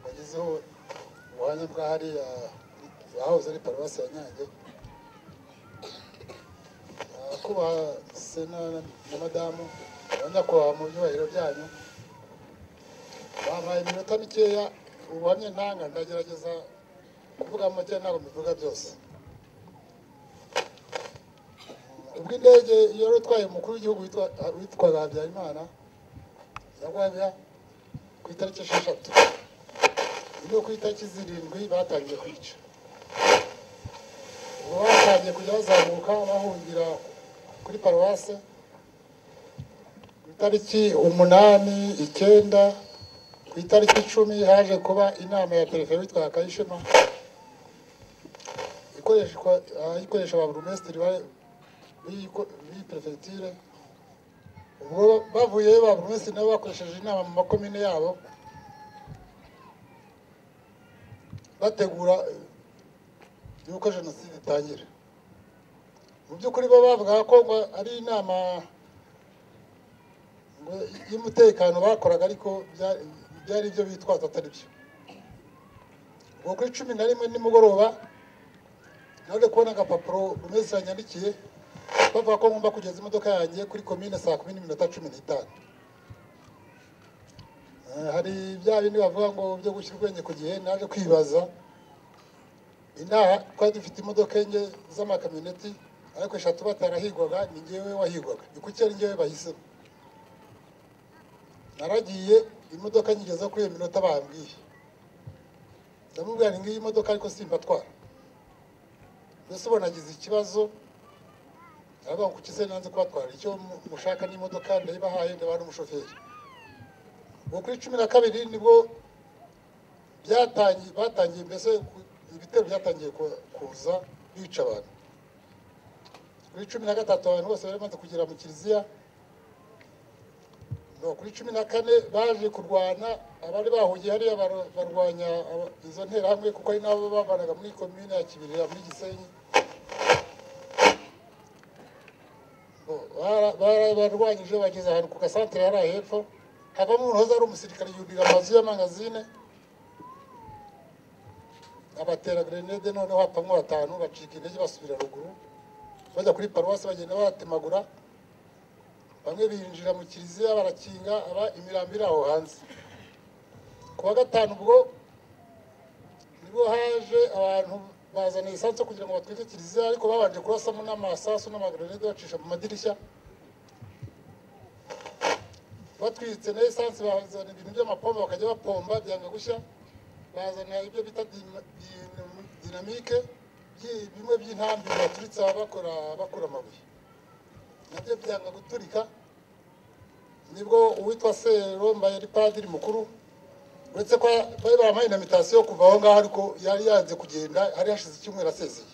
yagezeho ubuhamya bwa hariya ahahoze ari paruwasi ya nyange kubaha sena na madamu abanyakubahwa mu byubahiro byanyu bampaye iminota mikeya ubuhamya ntanga ndagerageza kuvuga make ntabwo mbivuga byose ubwo indege yari utwaye umukuru w'igihugu witwaga habyarimana yagwaga ku itariki esheshatu ni ku itariki zirindwi batangiye kwica ubu batangiye kujya bazamuka bahungira kuri paruwase ku itariki umunani icyenda ku itariki icumi haje kuba inama ya perezida witwa kayishema ikoresha ba burumesitiri b'iyi perefegitire ubwo bavuyeyo ba burumesitiri nabo bakoresheje inama mu makomine yabo bategura yuko jenoside itangira mu by'ukuri bo bavuga ko ari inama y'umutekano bakoraga ariko byari ibyo bitwaza atari byo ubwo kuri cumi na rimwe nimugoroba naje kubona agapapuro buri wese yanyandikiye bavuga ko ngomba kugeza imodoka yanjye kuri komine saa kumi n'iminota cumi n'itanu hari bya bindi bavuga ngo byo gushyira ubwenge ku gihe naje kwibaza inaha twari dufite imodoka enye z'amakamyoneti ariko eshatu batarahigwaga ni ngewe wahigwaga ni kuki ari ngewe bahisemo naragiye imodoka nyigeza kuri iyo minota bambwiye ndamubwira ni ngiyi modoka ariko simbatwara mbese ubona agize ikibazo aravuga ngo kuki se nanze kubatwara icyo mushaka n'imodoka ndayibahaye ndaba n'umushoferi ubu kuri cumi na kabiri nibwo byatangiye batangiye mbese ibitero byatangiye kuza bica abantu kuri cumi na gatatu abantu bose bari bamaze kugera mu kiliziya kuri cumi na kane baje kurwana abari bahugiye hariya barwanya izo nterahamwe kuko ari nabo babanaga muri komine ya kibirira muri gisenyi barwanyije bageze ahantu ku gasantere hariya hepfo havamo umuntu wahoze ari umusirikare yurira amazu y'amangazine abatera grenade noneho hapamwo batanu bacika intege basubira ruguru bajya kuri paruwasi bagenda batemagura bamwe binjira mu kiliziya barakinga aba imirambi iri aho hanze ku wa gatanu ubwo nibwo haje abantu bazana lisansi kugira ngo batwike kiliziya ariko babanje kurasamo n'amasasu n'amagrenade bacisha mu madirishya batwitse na esanse bazana ibintu by'amapombo bakajya bapomba byanga gushya bazana ibyo bita dinamike bimwe by'intambi baturitse bakora bakura amabuye nabyo byanga guturika nibwo uwitwa seromba yari padiri mukuru uretse ko bari baramuhaye inamitasiyo yo kuva aho ngaho ariko yari yanze kugenda hari hashize icyumweru asezeye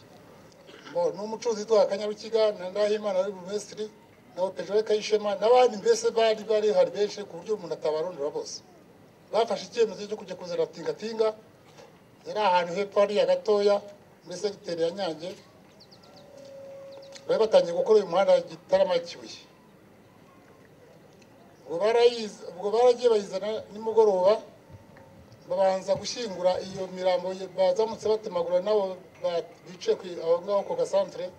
ni umucuruzi witwa kanyarukiga na ndahimana wari burumesitiri na opejore kayishema n'abandi mbese bari bari hari benshi ku buryo umuntu atabarondora bose bafashe icyemezo cyo kujya kuzana tingatinga yari ahantu hepfo hariya gatoya muri segiteri ya nyange bari batangiye gukora uyu muhanda gitarama kibuye ubwo baragiye bayizana nimugoroba babanza gushyingura iyo mirambo bazamutse batemagura nabo bicaye aho ngaho ku gasantere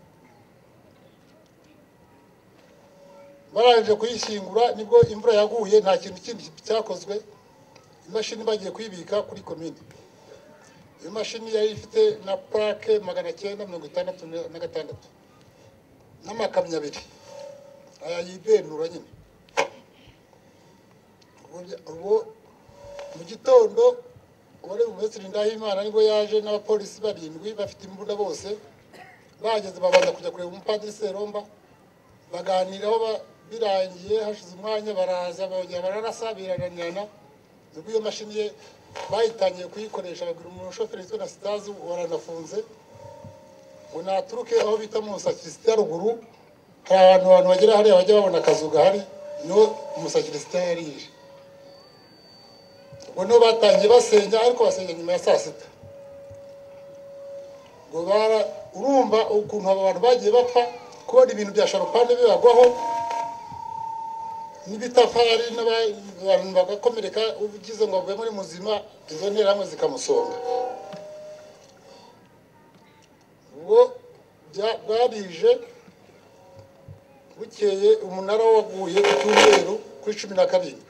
barangije kuyishyingura nibwo imvura yaguye nta kintu kindi cyakozwe imashini bagiye kuyibika kuri komine iyo mashini yari ifite na purake magana cyenda mirongo itandatu na gatandatu n'amakamyo abiri aya yibenura nyine ubu mu gitondo uwari minisitiri ndahimana nibwo yaje n'abapolisi barindwi bafite imbunda bose bahageze babanza kujya kureba umupadiri seromba baganiraho birangiye hashize umwanya baraza bongera bararasa birananirana nibwo iyo mashini ye bayitangiye kuyikoresha babwira umushoferi witwa na sitazi waranafunze ngo naturuke aho bita mu musakirisi ya ruguru hari abantu abantu bagera hariya bajya babona akazu gahari niho umusakirisi yari yije ubwo niho batangiye basenya ariko basenya nyuma ya saa sita ngo bara urumva ukuntu aba bantu bagiye bapfa kubona ibintu bya sharopande bibagwaho n'ibitafari n'abantu bagakomereka ugize ngo avuye muri muzima izo nterahamwe zikamusonga ubwo bya- bwarije bukeye umunara waguye ku cyumweru kuri cumi na karindwi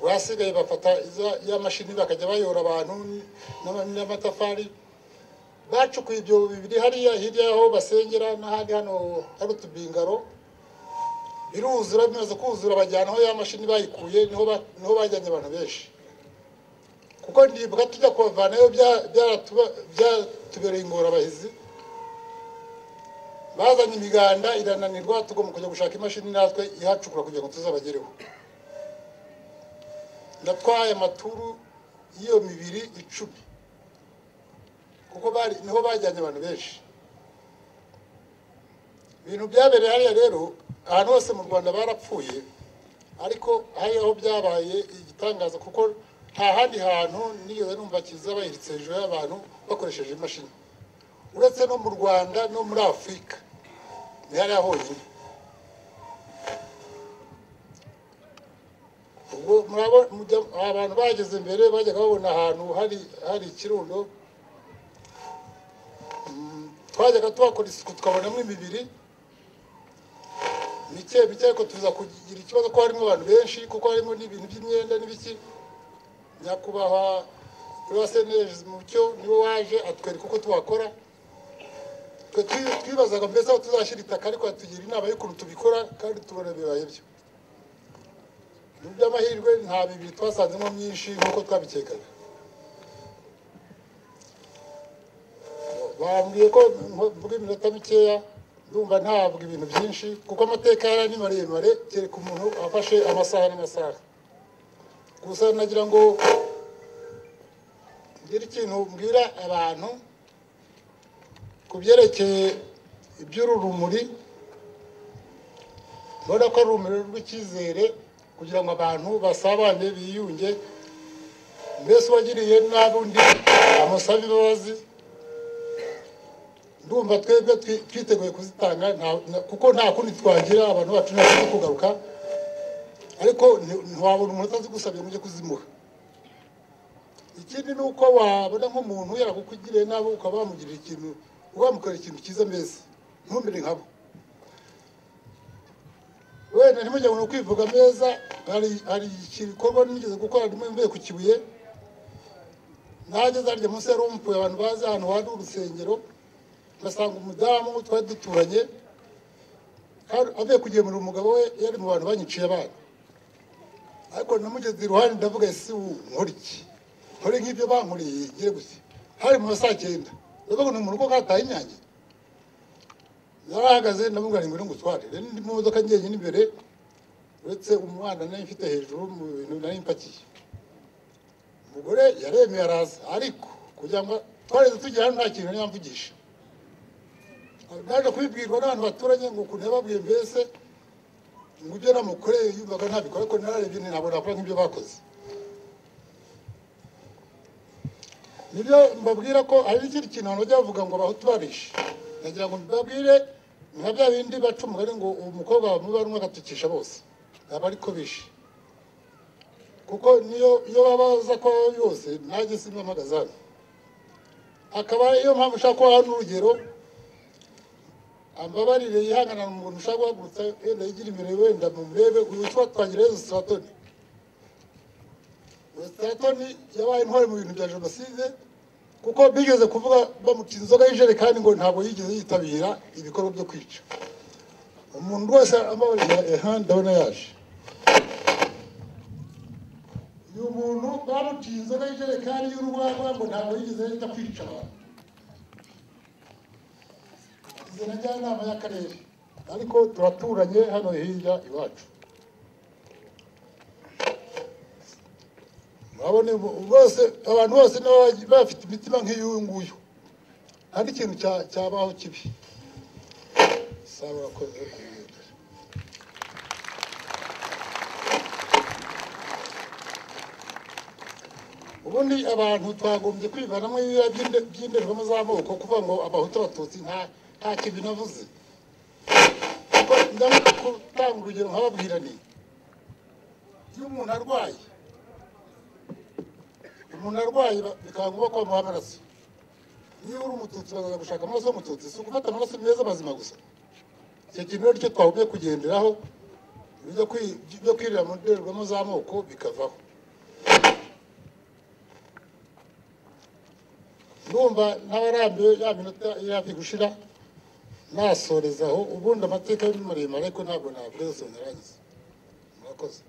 basigaye bafata iza- ya mashini bakajya bayora abantu n- n'ama- n'amatafari bacukuye ibyobo bibiri hariya hirya y'aho basengera n'ahandi hano hari utubingaro biruzura bimaze kuzura bajyanaho ya mashini bayikuye niho ba- niho bajyanye abantu benshi kuko ndibuka tujya kubavanayo bya- byaratuba- byatubereye ingorabahizi bazanye imiganda irananirwa tugomba kujya gushaka imashini natwe ihacukura kugira ngo tuzabagereho natwaye amaturu y'iyo mibiri icumi kuko bari niho bajyanye abantu benshi ibintu byabereye hariya rero ahantu hose mu rwanda barapfuye ariko hari aho byabaye igitangaza kuko nta handi hantu nigeze numva kiza bayiritse hejuru y'abantu bakoresheje imashini uretse no mu rwanda no muri afurika ni hariya honyine ubwo murabo- mujya- abantu bageze imbere bajyaga babona ahantu hari hari ikirundo Mm, twajyaga tuhakora isuku tukabonamo imibiri mike mike ariko tuza kugira ikibazo ko harimo abantu benshi kuko harimo n'ibintu by'imyenda n'ibiki nyakubahwa rwasenerezi mucyo niwe waje atwereka uko tuhakora twe twi- twibazaga mbese aho tuzashyira itaka ariko yatugira inama y'ukuntu tubikora kandi tubona bibaye byo mu by'amahirwe nta bibiri twasanzemo myinshi nk'uko twabikekaga bambwiye ko mvuga iminota mikeya ndumva ntabwo ibintu byinshi kuko amateka yari ni maremare kereka umuntu afashe amasaha n'amasaha gusa nagira ngo ngire ikintu mbwira abantu ku byerekeye iby'uru rumuri mbona ko ari urumuri rw'icyizere kugira ngo abantu basabane biyunge mbese uwagiriye nabi undi amusabe imbabazi ndumva twebwe twi- twiteguye kuzitanga nta- na- kuko nta kundi twagira abantu bacu ntibashobora kugaruka ariko nti- ntiwabona umuntu utazigusabye ngo ujye kuzimuha ikindi ni uko wabona nk'umuntu yakukugiriye nabi ukaba wamugirira ikintu wamukorera ikintu cyiza mbese ntumire nkabo wenda ntimujye ngo ni ukwivuga meza hari hari igikorwa nigeze gukora ndimo mvuye ku kibuye nageze harya munsi ya rumpuwe abantu bazi ahantu hari urusengero ngasanga umudamu twari duturanye hari- avuye kugemura umugabo we yari mu bantu banyiciye abana ariko namugeze iruhande ndavuga ese ubu nkora iki nkore nk'ibyo bankoreye ngire gusa hari mu ma saa cyenda ndavuga ni umuntu ko kataye inyange yarahagaze ndamubwira ngo ngwino ngutware rero ndi mu modoka njyenyine imbere uretse umwana nari mfite hejuru mu bintu nari mpakiye umugore yaremeye araza ariko kugira ngo twareze tugera hano nta kintu yari yamvugisha naje kubibwirwa n'abantu baturanye ngo ukuntu yababwiye mbese ngo ibyo namukoreye yumvaga ntabikora ariko nararebye ntabwo nakora nk'ibyo bakoze nibyo mbabwira ko hari n'ikindi kintu abantu bajya bavuga ngo abahutu barishe nagira ngo mbabwire nka bya bindi baca umugani ngo uwo mukobwa bamuba rumwe agatukisha bose aba ariko bishe kuko niyo iyo baba baza ko yose nanjye simpamagaza hano akaba ariyo mpamvu ushaka kubaha n'urugero ambabarire yihangana umuntu ushaka guhagurutsa wenda yigira imbere wenda mumurebe uyu tuba twagira yezu siratoni siratoni yabaye intwari mu bintu bya jenoside kuko bigeze kuvuga bamuca inzoga y'injerekani ngo ntabwo yigeze yitabira ibikorwa byo kwica umuntu wese ambabarira aha ndabona yaje uyu muntu bamuciye inzoga y'injerekani y'urwagwa ngo ntabwo yigeze yita kwica abantu izo na njyanama y'akarere ariko turaturanye hano hirya iwacu murabona ubu- bose abantu bose nabo baj- bafite imitima nk'iy'uyu nguyu nta n'ikintu cya- cyabaho kibi sawa urakoze ubundi abantu twagombye kwivanamo ibibira by'inde- by'indorerwamo z'amoko kuvuga ngo abahutu abatutsi nta nta kintu navuze kuko ndabona gutanga urugero nkababwira ni iyo umuntu arwaye umuntu arwaye ba- bikaba ngombwa ko bamuha amaraso niba uri umututsi bazaza gushaka amaraso y'umututsi si ugufata amaraso meza mazima gusa icyo kintu rero cyo twagumye kugenderaho ibyo kwi- byo kwirira mu ndorerwamo z'amoko bikavaho ndumva n'abarambiwe ya minota irabi gushira nasorezaho ubundi amateka ni maremare ariko ntabwo nabwiza soneranyise murakoze